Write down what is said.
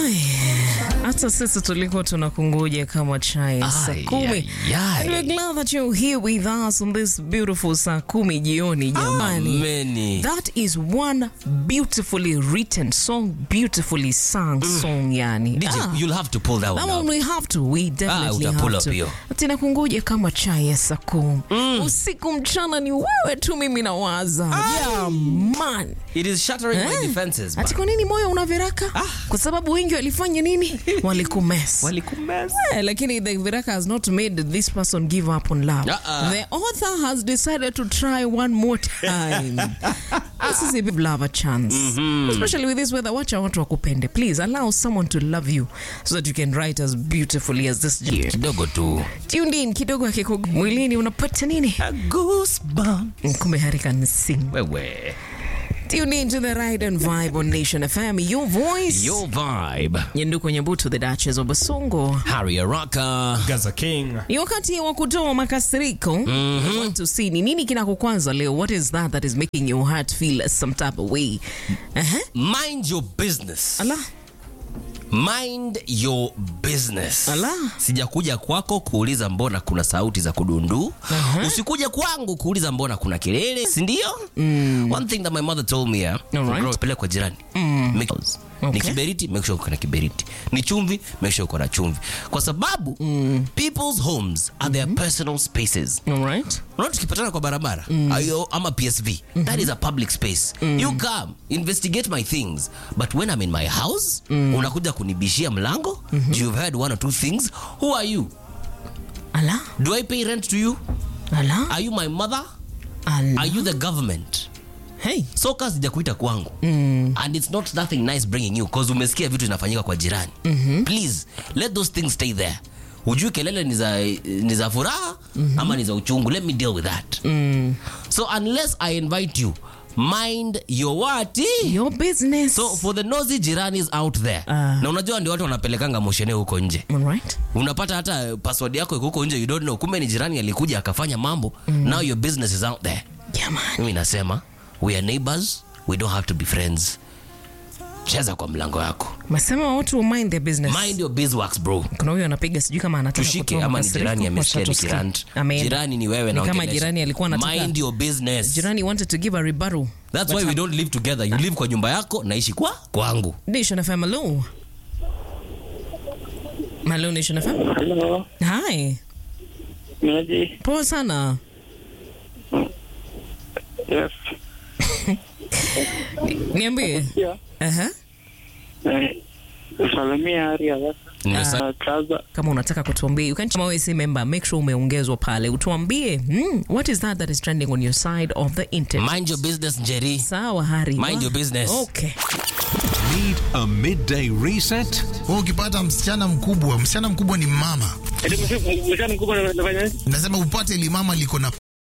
Ai, hata sisi tulikuwa tunakungoja kama chai saa Ai, kumi. ai, ai. And we're glad that you're here with us on this beautiful saa kumi jioni jamani. Many. That is one beautifully written song, beautifully sung song yani. DJ, Ah. you'll have to pull that one That one up. we have to, we definitely uta pull have up to. hiyo. Tena kungoja kama chai ya saa kumi. Usiku mchana ni wewe tu mimi nawaza. Yeah, man. It is shattering my Eh? defenses. Ati man. kwa nini moyo una viraka? Kwa sababu wengi walifanya nini? Walikumess. Walikumeza. Eh, lakini the viraka has not made this person give up on love. Uh-uh. The author has decided to try one more time. this is a give love a chance. Especially with this weather, wacha watu wakupende. Please allow someone to love you so that you can write as beautifully as this year. Kidogo tu. Tuned in kidogo akiko mwilini unapata nini? A goosebump. Kumbe harika ni sing. Wewe. Tune in to the Ride and Vibe on Nation FM. Your voice. Your vibe. Nyenduko Nyabutu, the Duchess of Basongo. Harry Araka. Gaza King. Ni wakati wa kutoa makasiriko. I want to see ni nini kinakukwanza leo. What is that that is making your heart feel some type of way? Uh-huh. Mind your business. Ala. Mind your business. Ala. Sijakuja kwako kuuliza mbona kuna sauti za kudundu. Usikuja kwangu kuuliza mbona kuna kelele, si ndio? One thing that my mother told me, yeah, Alright. grow, peleka kwa jirani. Make sure- Ni Okay. kiberiti, make sure uko na kiberiti. Ni chumvi, make sure uko na chumvi. Kwa sababu people's homes are their personal spaces. All right. Unaona tukipatana kwa barabara ayo, ama PSV that is a public space you come investigate my things but when I'm in my house unakuja kunibishia mlango you've heard one or two things who are you Ala. do I pay rent to you Ala. are you my mother Ala. are you the government Hey. so kazi sijakuita kwangu and it's not nothing nice bringing you cause umesikia vitu zinafanyika kwa jirani please let those things stay there ujui kelele ni za, ni za furaha ama ni za uchungu let me deal with that so unless i invite you mind your what Your business. so for the nosy jiranis out there Ah. na unajua ndio watu wanapelekanga moshene huko nje All right. unapata hata password yako iko huko nje you don't know kumbe ni jirani alikuja akafanya mambo now your business is out there Yeah, man. mimi nasema we are neighbors we don't have to be friends cheza kwa mlango yako Masema watu will mind their business. mind your beeswax bro Kuna huyo anapiga sijui kama anataka tushike kutoa ama ni makasiriko. jirani amesikia Wacha tusikie. nikirant Ameenda. jirani ni wewe Ni kama naongelesha. jirani alikuwa anataka mind your business jirani wanted to give a rebuttal. that's why we don't live together you live kwa nyumba yako naishi kwa kwangu Nation FM, hello. Hello, Nation FM. Hello, Hi. Naji. Poa sana. Yes. Niambie. Yeah. Aha. Eh, salimia hali ya sasa. Nimesa- Ah, Kaza. kama unataka kutuambia you can kama wewe si member make sure umeongezwa pale utuambie hmm, what is that that is trending on your side of the internet mind your business njeri sawa hari Mind Wa- your business. okay Need a midday reset? Wewe ukipata msichana mkubwa, msichana mkubwa ni mama, Eti msichana mkubwa anafanya nini? nasema upate limama liko na